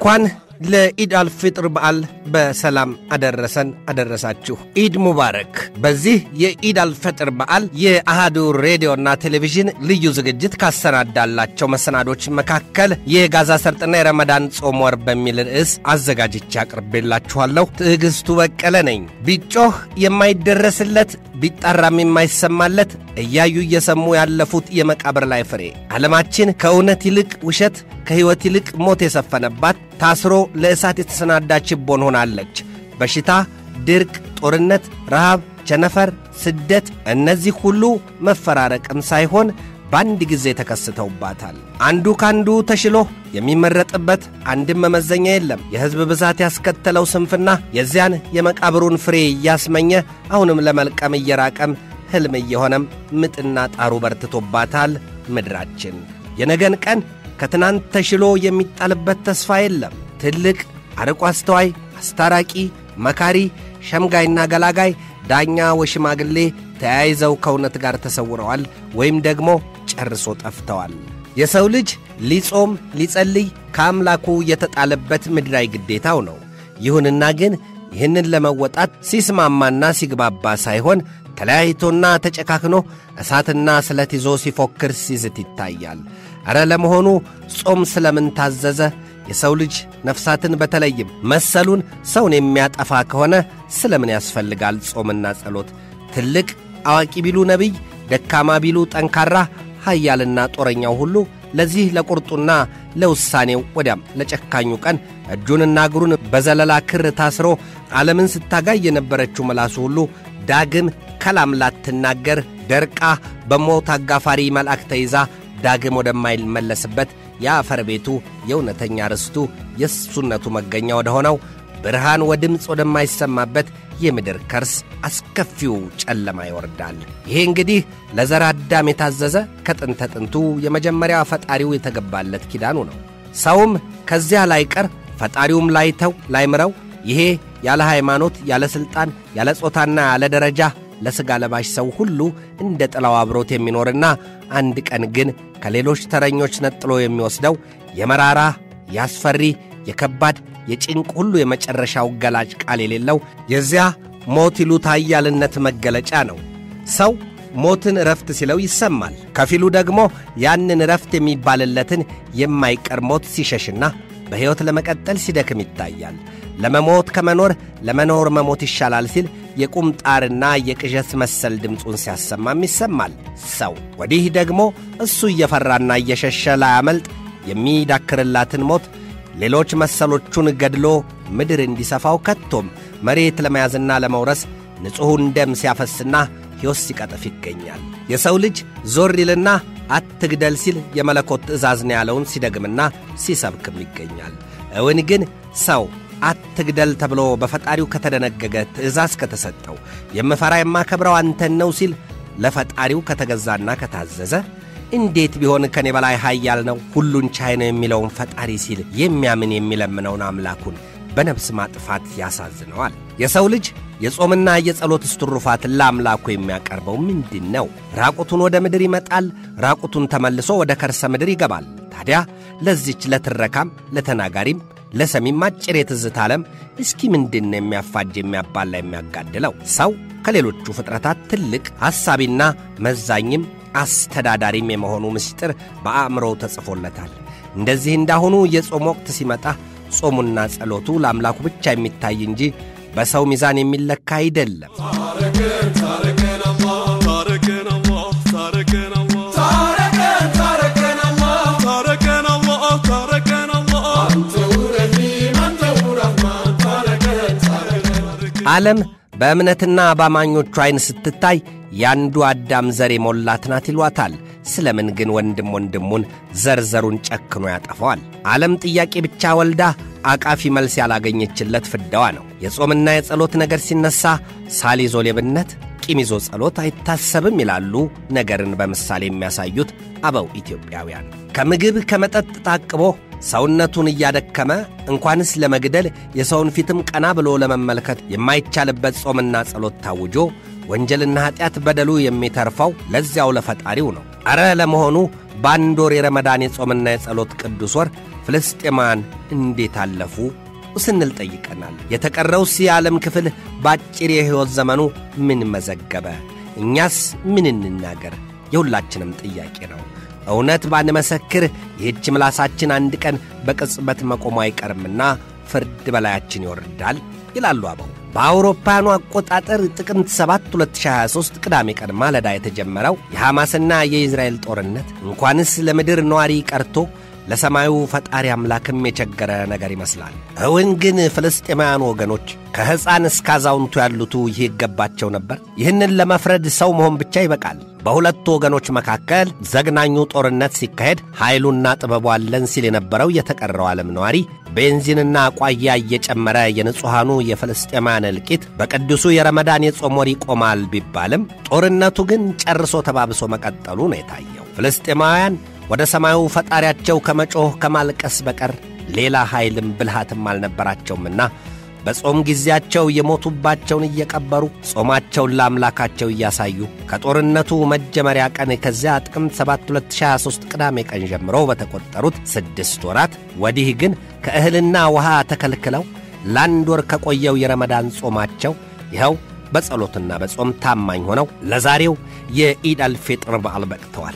እንኳን ለኢድ አልፍጥር በዓል በሰላም አደረሰን አደረሳችሁ። ኢድ ሙባረክ። በዚህ የኢድ አልፈጥር በዓል የአሃዱ ሬዲዮና ቴሌቪዥን ልዩ ዝግጅት ካሰናዳላቸው መሰናዶች መካከል የጋዛ ሰርጥና የረመዳን ጾም ወር በሚል ርዕስ አዘጋጅቼ አቅርቤላችኋለሁ። ትዕግስቱ በቀለ ነኝ። ቢጮህ የማይደረስለት ቢጣራም የማይሰማለት እያዩ እየሰሙ ያለፉት የመቃብር ላይ ፍሬ ዓለማችን ከእውነት ይልቅ ውሸት ከሕይወት ይልቅ ሞት የሰፈነባት ታስሮ ለእሳት የተሰናዳች ችቦን ሆናለች። በሽታ፣ ድርቅ፣ ጦርነት፣ ረሃብ፣ ቸነፈር፣ ስደት እነዚህ ሁሉ መፈራረቅም ሳይሆን በአንድ ጊዜ ተከስተውባታል። አንዱ ካንዱ ተሽሎ የሚመረጥበት አንድም መመዘኛ የለም። የሕዝብ ብዛት ያስከተለው ስንፍና የዚያን የመቃብሩን ፍሬ እያስመኘ አሁንም ለመልቀም እየራቀም ሕልም እየሆነም ምጥና ጣሩ በርትቶባታል ምድራችን። የነገን ቀን ከትናንት ተሽሎ የሚጣልበት ተስፋ የለም። ትልቅ አርቆ አስተዋይ፣ አስታራቂ፣ መካሪ፣ ሸምጋይና ገላጋይ፣ ዳኛ ወሽማግሌ ተያይዘው ከእውነት ጋር ተሰውረዋል ወይም ደግሞ ጨርሶ ጠፍተዋል። የሰው ልጅ ሊጾም ሊጸልይ ከአምላኩ የተጣለበት ምድራዊ ግዴታው ነው። ይሁንና ግን ይህንን ለመወጣት ሲስማማና ሲግባባ ሳይሆን ተለያይቶና ተጨካክኖ እሳትና ስለት ይዞ ሲፎክር ሲዝት ይታያል። ኧረ ለመሆኑ ጾም ስለምን ታዘዘ? የሰው ልጅ ነፍሳትን በተለይም መሰሉን ሰውን የሚያጠፋ ከሆነ ስለምን ያስፈልጋል ጾምና ጸሎት? ትልቅ አዋቂ ቢሉ ነቢይ፣ ደካማ ቢሉ ጠንካራ፣ ኃያልና ጦረኛው ሁሉ ለዚህ ለቁርጡና ለውሳኔው ወዲያም ለጨካኙ ቀን እጁንና እግሩን በዘለላ ክር ታስሮ ዓለምን ስታጋይ የነበረችው መላሱ ሁሉ ዳግም ከላም ላትናገር ደርቃ በሞት አጋፋሪ መልአክ ተይዛ ዳግም ወደማይመለስበት የአፈር ቤቱ የእውነተኛ ርስቱ የእሱነቱ መገኛ ወደ ሆነው ብርሃን ወድምፅ ወደማይሰማበት የምድር ከርስ አስከፊው ጨለማ ይወርዳል። ይሄ እንግዲህ ለዘር አዳም የታዘዘ ከጥንተ ጥንቱ የመጀመሪያ ፈጣሪው የተገባለት ኪዳኑ ነው። ሰውም ከዚያ ላይቀር ፈጣሪውም ላይተው ላይምረው ይሄ ያለ ሃይማኖት፣ ያለ ሥልጣን፣ ያለ ጾታና ያለ ደረጃ ለሥጋ ለባሽ ሰው ሁሉ እንደ ጥላው አብሮት የሚኖርና አንድ ቀን ግን ከሌሎች ተረኞች ነጥሎ የሚወስደው የመራራ የአስፈሪ የከባድ የጭንቅ ሁሉ የመጨረሻው ገላጭ ቃል የሌለው የዚያ ሞት ይሉት ኃያልነት መገለጫ ነው። ሰው ሞትን እረፍት ሲለው ይሰማል። ከፊሉ ደግሞ ያንን እረፍት የሚባልለትን የማይቀር ሞት ሲሸሽና በሕይወት ለመቀጠል ሲደክም ይታያል። ለመሞት ከመኖር ለመኖር መሞት ይሻላል ሲል የቁምጣርና የቅዠት መሰል ድምፁን ሲያሰማም ይሰማል። ሰው ወዲህ ደግሞ እሱ እየፈራና እየሸሸ ላያመልጥ የሚዳክርላትን ሞት ሌሎች መሰሎቹን ገድሎ ምድር እንዲሰፋው ከቶም መሬት ለመያዝና ለመውረስ ንጹሑን ደም ሲያፈስና ሕይወት ሲቀጥፍ ይገኛል። የሰው ልጅ ዞር ይልና አትግደል ሲል የመለኮት ትእዛዝ ነው ያለውን ሲደግምና ሲሰብክም ይገኛል። እውን ግን ሰው አትግደል ተብሎ በፈጣሪው ከተደነገገ ትእዛዝ ከተሰጠው የምፈራ የማከብረው አንተን ነው ሲል ለፈጣሪው ከተገዛና ከታዘዘ እንዴት ቢሆን ከኔ በላይ ኃያል ነው ሁሉን ቻይ ነው የሚለውን ፈጣሪ ሲል የሚያምን የሚለምነውን አምላኩን በነፍስ ማጥፋት ያሳዝነዋል። የሰው ልጅ የጾምና የጸሎት እስትሩፋትን ለአምላኩ የሚያቀርበው ምንድን ነው? ራቁቱን ወደ ምድር ይመጣል፣ ራቁቱን ተመልሶ ወደ ከርሰ ምድር ይገባል። ታዲያ ለዚች ለትረካም ለተናጋሪም ለሰሚም አጭር የትዝታ ዓለም እስኪ ምንድን ነው የሚያፋጅ የሚያባላ የሚያጋድለው? ሰው ከሌሎቹ ፍጥረታት ትልቅ ሐሳቢና መዛኝም አስተዳዳሪም የመሆኑ ምስጢር በአእምሮው ተጽፎለታል። እንደዚህ እንዳሁኑ የጾም ወቅት ሲመጣ ጾሙና ጸሎቱ ለአምላኩ ብቻ የሚታይ እንጂ በሰው ሚዛን የሚለካ አይደለም። ዓለም በእምነትና በአማኞቹ ዐይን ስትታይ ያንዱ አዳም ዘር የሞላት ናት ይሏታል። ስለምን ግን ወንድም ወንድሙን ዘርዘሩን ጨክኖ ያጠፋዋል? ዓለም ጥያቄ ብቻ ወልዳ አቃፊ መልስ ያላገኘችለት ፍዳዋ ነው። የጾምና የጸሎት ነገር ሲነሣ ሳል ይዞ ሌብነት፣ ቂም ይዞ ጸሎት አይታሰብም ይላሉ ነገርን በምሳሌ የሚያሳዩት አበው ኢትዮጵያውያን። ከምግብ ከመጠጥ ታቅቦ ሰውነቱን እያደከመ እንኳንስ ለመግደል የሰውን ፊትም ቀና ብሎ ለመመልከት የማይቻልበት ጾምና ጸሎት ታውጆ ወንጀልና ኀጢአት በደሉ የሚተርፈው ለዚያው ለፈጣሪው ነው። ኧረ ለመሆኑ በአንድ ወር የረመዳን የጾምና የጸሎት ቅዱስ ወር ፍልስጤማውያን እንዴት አለፉ ስንል ጠይቀናል። የተቀረውስ የዓለም ክፍል በአጭር የሕይወት ዘመኑ ምን መዘገበ? እኛስ ምን እንናገር? የሁላችንም ጥያቄ ነው። እውነት ባንመሰክር ይህች ምላሳችን አንድ ቀን በቅጽበት መቆሙ አይቀርምና ፍርድ በላያችን ይወርዳል ይላሉ አበው። በአውሮፓውያኑ አቆጣጠር ጥቅምት 7 2023 ቅዳሜ ቀን ማለዳ የተጀመረው የሐማስና የእስራኤል ጦርነት እንኳንስ ለምድር ነዋሪ ቀርቶ ለሰማዩ ፈጣሪ አምላክም የቸገረ ነገር ይመስላል። እውን ግን ፍልስጤማውያን ወገኖች ከሕፃን እስከ አዛውንቱ ያሉቱ ይህ ይገባቸው ነበር? ይህንን ለመፍረድ ሰው መሆን ብቻ ይበቃል። በሁለቱ ወገኖች መካከል ዘግናኙ ጦርነት ሲካሄድ ኃይሉና ጥበቡ አለን ሲል የነበረው የተቀረው ዓለም ነዋሪ ቤንዚንና ቋያ እየጨመረ የንጹሐኑ የፍልስጤማውያን እልቂት በቅዱሱ የረመዳን የጾም ወር ይቆማል ቢባልም ጦርነቱ ግን ጨርሶ ተባብሶ መቀጠሉ ነው የታየው። ፍልስጤማውያን ወደ ሰማዩ ፈጣሪያቸው ከመጮህ ከማልቀስ በቀር ሌላ ኃይልም ብልሃትም አልነበራቸውምና በጾም ጊዜያቸው የሞቱባቸውን እየቀበሩ ጾማቸውን ለአምላካቸው እያሳዩ ከጦርነቱ መጀመሪያ ቀን ከዚያ ጥቅምት 7 2023 ቅዳሜ ቀን ጀምሮ በተቆጠሩት ስድስት ወራት ወዲህ ግን ከእህልና ውሃ ተከልክለው ለአንድ ወር ከቆየው የረመዳን ጾማቸው ይኸው በጸሎትና በጾም ታማኝ ሆነው ለዛሬው የኢድ አልፌጥር በዓል በቅተዋል።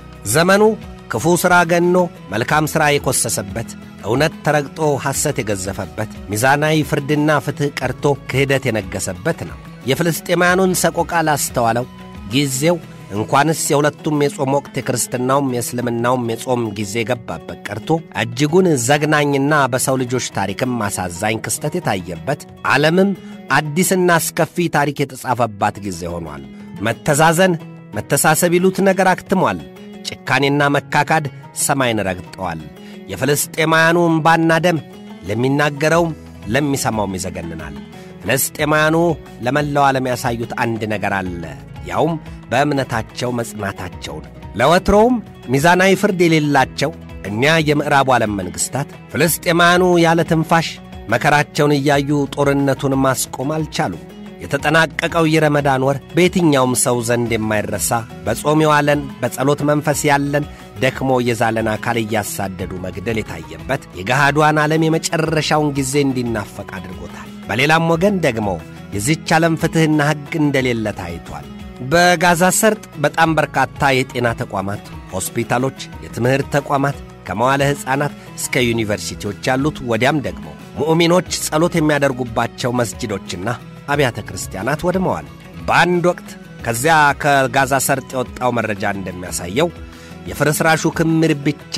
ዘመኑ ክፉ ሥራ ገኖ መልካም ሥራ የኰሰሰበት እውነት ተረግጦ ሐሰት የገዘፈበት ሚዛናዊ ፍርድና ፍትሕ ቀርቶ ክህደት የነገሰበት ነው። የፍልስጤማያኑን ሰቆቃ ላስተዋለው ጊዜው እንኳንስ የሁለቱም የጾም ወቅት የክርስትናውም የእስልምናውም የጾም ጊዜ ገባበት ቀርቶ እጅጉን ዘግናኝና በሰው ልጆች ታሪክም አሳዛኝ ክስተት የታየበት ዓለምም አዲስና አስከፊ ታሪክ የተጻፈባት ጊዜ ሆኗል። መተዛዘን፣ መተሳሰብ ይሉት ነገር አክትሟል። ጭካኔና መካካድ ሰማይን ረግጠዋል። የፍልስጤማውያኑ እምባና ደም ለሚናገረውም ለሚሰማውም ይዘገንናል። ፍልስጤማውያኑ ለመላው ዓለም ያሳዩት አንድ ነገር አለ። ያውም በእምነታቸው መጽናታቸውን። ለወትሮውም ሚዛናዊ ፍርድ የሌላቸው እኒያ የምዕራቡ ዓለም መንግሥታት ፍልስጤማውያኑ ያለ ትንፋሽ መከራቸውን እያዩ ጦርነቱን ማስቆም አልቻሉም። የተጠናቀቀው የረመዳን ወር በየትኛውም ሰው ዘንድ የማይረሳ በጾም የዋለን በጸሎት መንፈስ ያለን ደክሞ የዛለን አካል እያሳደዱ መግደል የታየበት የገሃዷን ዓለም የመጨረሻውን ጊዜ እንዲናፈቅ አድርጎታል። በሌላም ወገን ደግሞ የዚች ዓለም ፍትሕና ሕግ እንደሌለ ታይቷል። በጋዛ ሰርጥ በጣም በርካታ የጤና ተቋማት፣ ሆስፒታሎች፣ የትምህርት ተቋማት ከመዋለ ሕፃናት እስከ ዩኒቨርሲቲዎች ያሉት ወዲያም ደግሞ ሙእሚኖች ጸሎት የሚያደርጉባቸው መስጅዶችና አብያተ ክርስቲያናት ወድመዋል። በአንድ ወቅት ከዚያ ከጋዛ ሰርጥ የወጣው መረጃ እንደሚያሳየው የፍርስራሹ ክምር ብቻ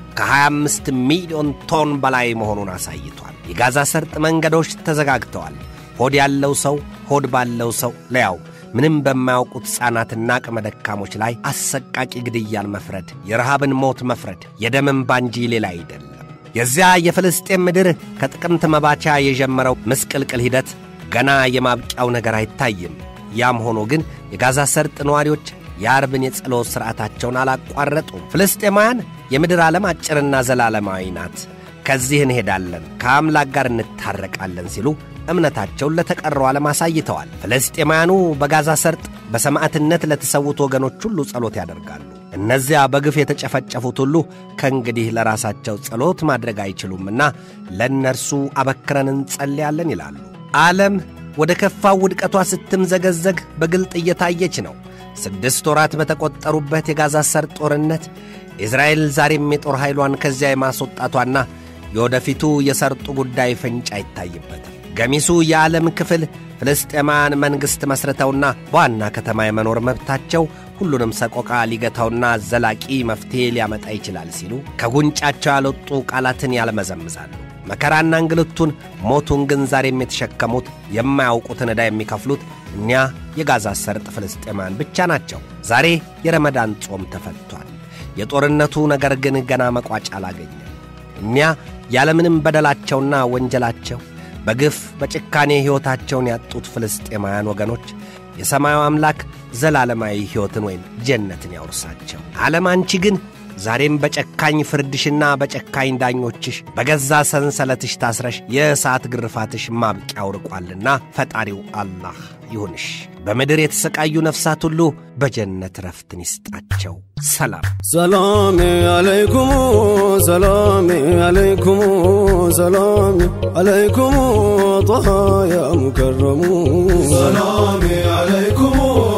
ከ25 ሚሊዮን ቶን በላይ መሆኑን አሳይቷል። የጋዛ ሰርጥ መንገዶች ተዘጋግተዋል። ሆድ ያለው ሰው ሆድ ባለው ሰው ለያው ምንም በማያውቁት ሕፃናትና አቅመ ደካሞች ላይ አሰቃቂ ግድያን መፍረድ፣ የረሃብን ሞት መፍረድ የደምን ባንጂ ሌላ አይደለም። የዚያ የፍልስጤም ምድር ከጥቅምት መባቻ የጀመረው ምስቅልቅል ሂደት ገና የማብቂያው ነገር አይታይም። ያም ሆኖ ግን የጋዛ ሰርጥ ነዋሪዎች የአርብን የጸሎት ሥርዓታቸውን አላቋረጡም። ፍልስጤማውያን የምድር ዓለም አጭርና ዘላለማዊ ናት፣ ከዚህ እንሄዳለን፣ ከአምላክ ጋር እንታረቃለን ሲሉ እምነታቸውን ለተቀረው ዓለም አሳይተዋል። ፍልስጤማውያኑ በጋዛ ሰርጥ በሰማዕትነት ለተሰዉት ወገኖች ሁሉ ጸሎት ያደርጋሉ። እነዚያ በግፍ የተጨፈጨፉት ሁሉ ከእንግዲህ ለራሳቸው ጸሎት ማድረግ አይችሉምና ለእነርሱ አበክረን እንጸልያለን ይላሉ። ዓለም ወደ ከፋው ውድቀቷ ስትምዘገዘግ በግልጥ እየታየች ነው። ስድስት ወራት በተቆጠሩበት የጋዛ ሰርጥ ጦርነት እስራኤል ዛሬም የጦር ኃይሏን ከዚያ የማስወጣቷና የወደፊቱ የሰርጡ ጉዳይ ፍንጭ አይታይበትም። ገሚሱ የዓለም ክፍል ፍልስጤማውያን መንግሥት መሥርተውና በዋና ከተማ የመኖር መብታቸው ሁሉንም ሰቆቃ ሊገታውና ዘላቂ መፍትሔ ሊያመጣ ይችላል ሲሉ ከጉንጫቸው ያልወጡ ቃላትን ያለመዘምዛሉ። መከራና እንግልቱን ሞቱን ግን ዛሬም የተሸከሙት የማያውቁትን ዕዳ የሚከፍሉት እኒያ የጋዛ ሰርጥ ፍልስጤማውያን ብቻ ናቸው። ዛሬ የረመዳን ጾም ተፈቷል። የጦርነቱ ነገር ግን ገና መቋጫ አላገኘም። እኒያ ያለምንም በደላቸውና ወንጀላቸው በግፍ በጭካኔ ሕይወታቸውን ያጡት ፍልስጤማውያን ወገኖች የሰማዩ አምላክ ዘላለማዊ ሕይወትን ወይም ጀነትን ያውርሳቸው። ዓለም አንቺ ግን ዛሬም በጨካኝ ፍርድሽና በጨካኝ ዳኞችሽ በገዛ ሰንሰለትሽ ታስረሽ የእሳት ግርፋትሽ ማብቂያው ርቋልና ፈጣሪው አላህ ይሁንሽ። በምድር የተሰቃዩ ነፍሳት ሁሉ በጀነት ረፍትን ይስጣቸው። ሰላም ሰላም አለይኩም ሰላም አለይኩም ሰላም አለይኩም ጣሃ ያ ሙከረሙ ሰላም አለይኩም